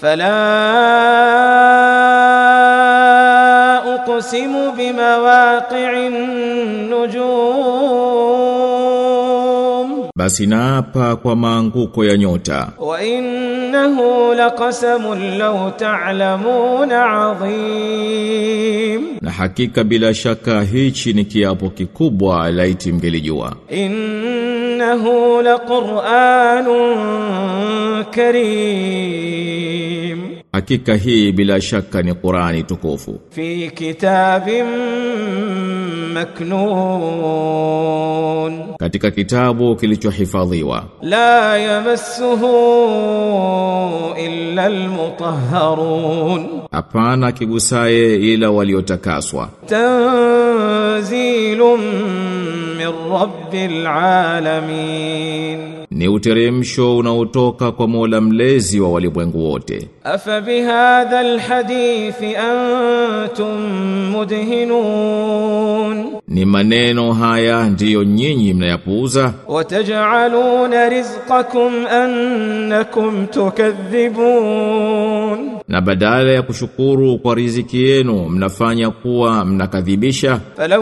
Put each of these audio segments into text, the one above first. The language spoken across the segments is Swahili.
فلا أقسم بمواقع النجوم Basi naapa kwa maanguko ya nyota وإنه لقسم لو تعلمون عظيم na hakika bila shaka hichi ni kiapo kikubwa laiti mngelijua إنه لقرآن كريم hakika hii bila shaka ni Qurani tukufu في كتاب مكنون katika kitabu kilichohifadhiwa لا يمسه إلا المطهرون hapana kigusaye ila waliotakaswa تنزيل من رب العالمين ni uteremsho unaotoka kwa Mola mlezi wa walimwengu wote أفبهذا الحديث أنتم مدهنون ni maneno haya ndiyo nyinyi mnayapuuza وتجعلون رزقكم أنكم تكذبون na badala ya kushukuru kwa riziki yenu mnafanya kuwa mnakadhibisha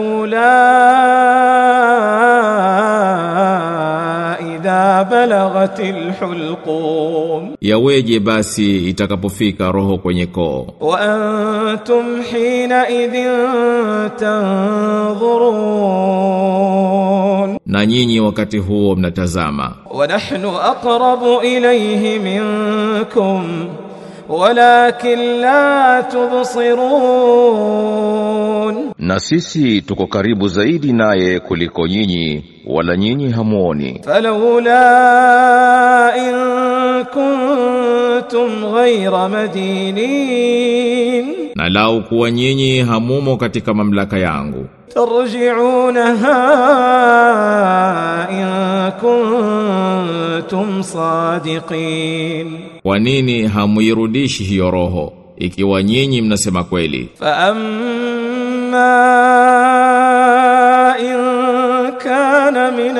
فلولا إذا بلغت الحلقوم yaweje basi itakapofika roho kwenye koo وأنتم حينئذ تنظرون na nyinyi wakati huo mnatazama ونحن أقرب إليه منكم ولكن لا تبصرون Na sisi tuko karibu zaidi naye kuliko nyinyi wala nyinyi hamuoni. فلولا إن كنتم غير مدينين na lau kuwa nyinyi hamumo katika mamlaka yangu ترجعونها إن كنتم صادقين kwa nini hamuirudishi hiyo roho ikiwa nyinyi mnasema kweli فأما إن كان من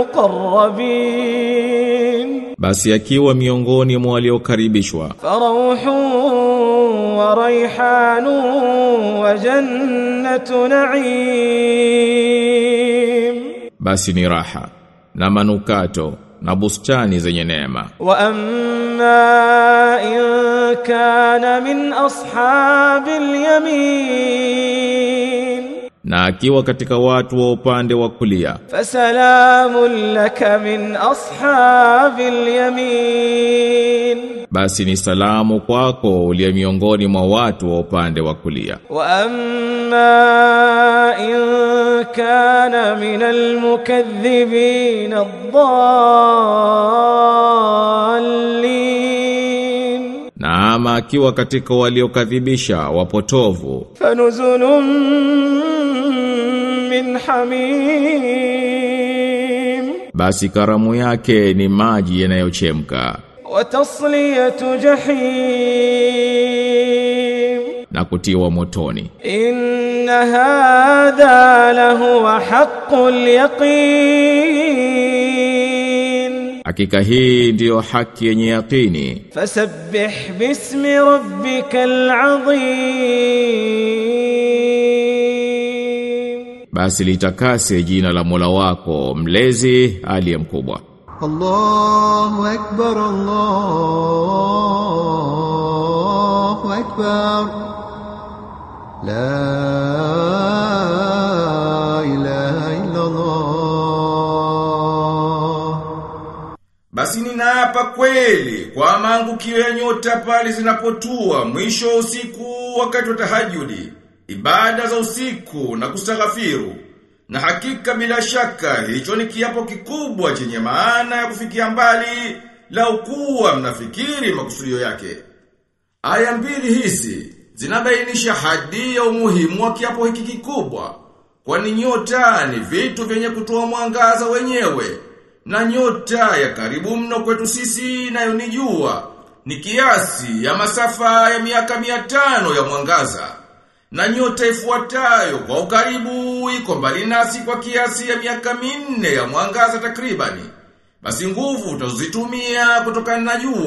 المقربين basi akiwa miongoni mwa waliokaribishwa فروح وريحان وجنة نعيم basi ni raha na manukato na bustani zenye neema وأما إن كان من أصحاب اليمين na akiwa katika watu wa upande wa kulia فسلام لك من أصحاب اليمين basi ni salamu kwako uliye miongoni mwa watu wa upande wa kulia وأما إن كان من المكذبين الضالين na ama akiwa katika waliokadhibisha wapotovu فنزل من حميم basi karamu yake ni maji yanayochemka وتصلية جحيم na kutiwa motoni إن هذا لهو حق اليقين hakika hii ndiyo haki yenye yaqini فسبح باسم ربك العظيم basi litakase jina la Mola wako mlezi aliye mkubwa الله أكبر الله أكبر لا إله إلا الله Basi ninaapa kweli kwa maangukio ya nyota pale zinapotua mwisho wa usiku wakati wa tahajudi, ibada za usiku na kustaghfiru. Na hakika bila shaka hicho ni kiapo kikubwa chenye maana ya kufikia mbali lau kuwa mnafikiri makusudio yake. Aya mbili hizi zinabainisha hadi ya umuhimu wa kiapo hiki kikubwa. Kwani nyota ni vitu vyenye kutoa mwangaza wenyewe na nyota ya karibu mno kwetu sisi nayo ni jua ni kiasi ya masafa ya miaka mia tano ya mwangaza na nyota ifuatayo kwa ukaribu iko mbali nasi kwa kiasi ya miaka minne ya mwangaza takribani basi nguvu utazitumia kutokana na jua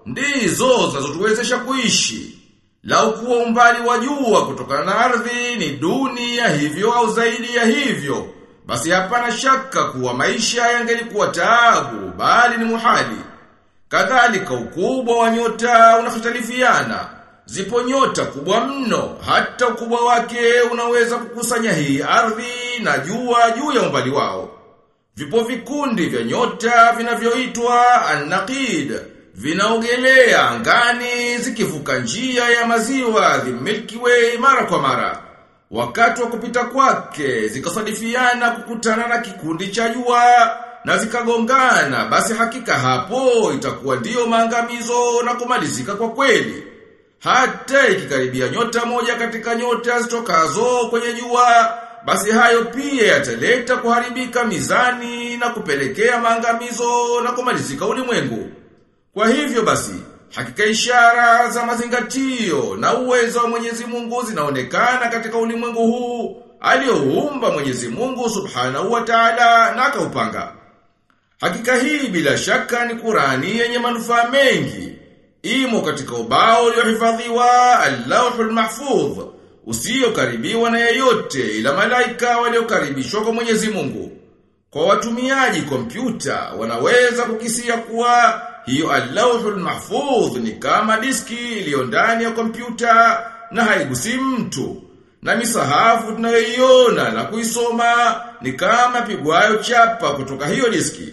ndizo zinazotuwezesha kuishi. Lau kuwa umbali wa jua kutokana na ardhi ni duni ya hivyo au zaidi ya hivyo, basi hapana shaka kuwa maisha yangelikuwa taabu, bali ni muhali. Kadhalika ukubwa wa nyota unahitalifiana. Zipo nyota kubwa mno, hata ukubwa wake unaweza kukusanya hii ardhi na jua juu ya umbali wao. Vipo vikundi vya nyota vinavyoitwa An-Naqid, vinaogelea angani zikivuka njia ya maziwa the Milky Way mara kwa mara. Wakati wa kupita kwake zikasadifiana kukutana na kikundi cha jua na zikagongana, basi hakika hapo itakuwa ndiyo maangamizo na kumalizika kwa kweli. Hata ikikaribia nyota moja katika nyota zitokazo kwenye jua, basi hayo pia yataleta kuharibika mizani na kupelekea maangamizo na kumalizika ulimwengu. Kwa hivyo basi, hakika ishara za mazingatio na uwezo wa Mwenyezi Mungu zinaonekana katika ulimwengu huu alioumba Mwenyezi Mungu Subhanahu wa Ta'ala na akaupanga. Hakika hii bila shaka ni Qurani yenye manufaa mengi. Imo katika ubao uliohifadhiwa Allahul Mahfudh, usiokaribiwa na yeyote ila malaika waliokaribishwa kwa Mwenyezi Mungu. Kwa watumiaji kompyuta wanaweza kukisia kuwa hiyo Allahul Mahfudh ni kama diski iliyo ndani ya kompyuta na haigusi mtu. Na misahafu tunayoiona na kuisoma ni kama pigwayo chapa kutoka hiyo diski.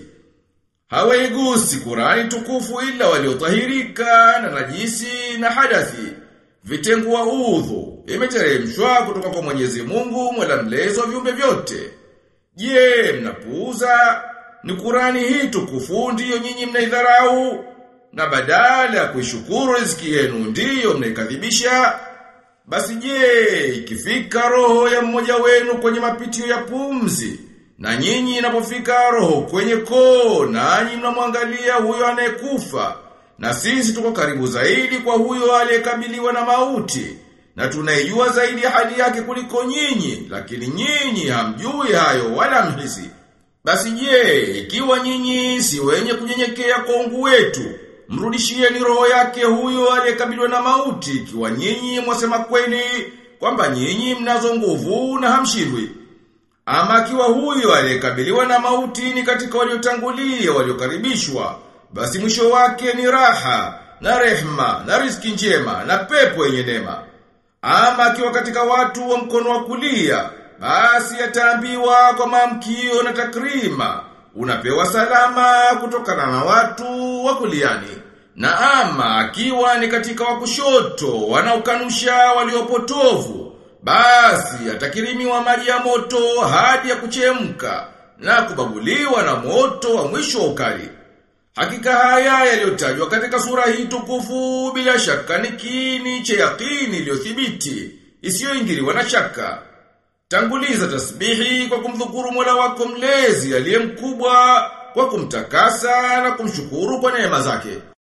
Hawaigusi Qurani tukufu ila waliotahirika na najisi na hadathi. Vitengu wa udhu imeteremshwa kutoka kwa Mwenyezi Mungu Mola mlezi wa viumbe vyote. Je, mnapuuza ni Qurani hii tukufu ndiyo nyinyi mnaidharau na badala ya kuishukuru riziki yenu ndiyo mnaikadhibisha? Basi je, ikifika roho ya mmoja wenu kwenye mapitio ya pumzi na nyinyi inapofika roho kwenye koo nanyi mnamwangalia huyo anayekufa na sisi tuko karibu zaidi kwa huyo aliyekabiliwa na mauti na tunaijua zaidi hali yake kuliko nyinyi lakini nyinyi hamjui hayo wala mhisi basi je ikiwa nyinyi si wenye kunyenyekea kwa ungu wetu mrudishieni roho yake huyo aliyekabiliwa na mauti ikiwa nyinyi mwasema kweli kwamba nyinyi mnazo nguvu na hamshindwi ama akiwa huyo aliyekabiliwa na mauti ni katika waliotangulia waliokaribishwa, basi mwisho wake ni raha na rehma na riziki njema na pepo yenye neema. Ama akiwa katika watu wa mkono wa kulia, basi ataambiwa kwa maamkio na takrima, unapewa salama kutokana na watu wa kuliani. Na ama akiwa ni katika wa kushoto wanaokanusha waliopotovu, basi atakirimiwa maji ya moto hadi ya kuchemka na kubaguliwa na moto wa mwisho wa ukali. Hakika haya yaliyotajwa katika sura hii tukufu bila shaka ni kini cha yakini iliyothibiti isiyoingiliwa na shaka. Tanguliza tasbihi kwa kumdhukuru Mola wako mlezi aliye mkubwa kwa kumtakasa na kumshukuru kwa neema zake.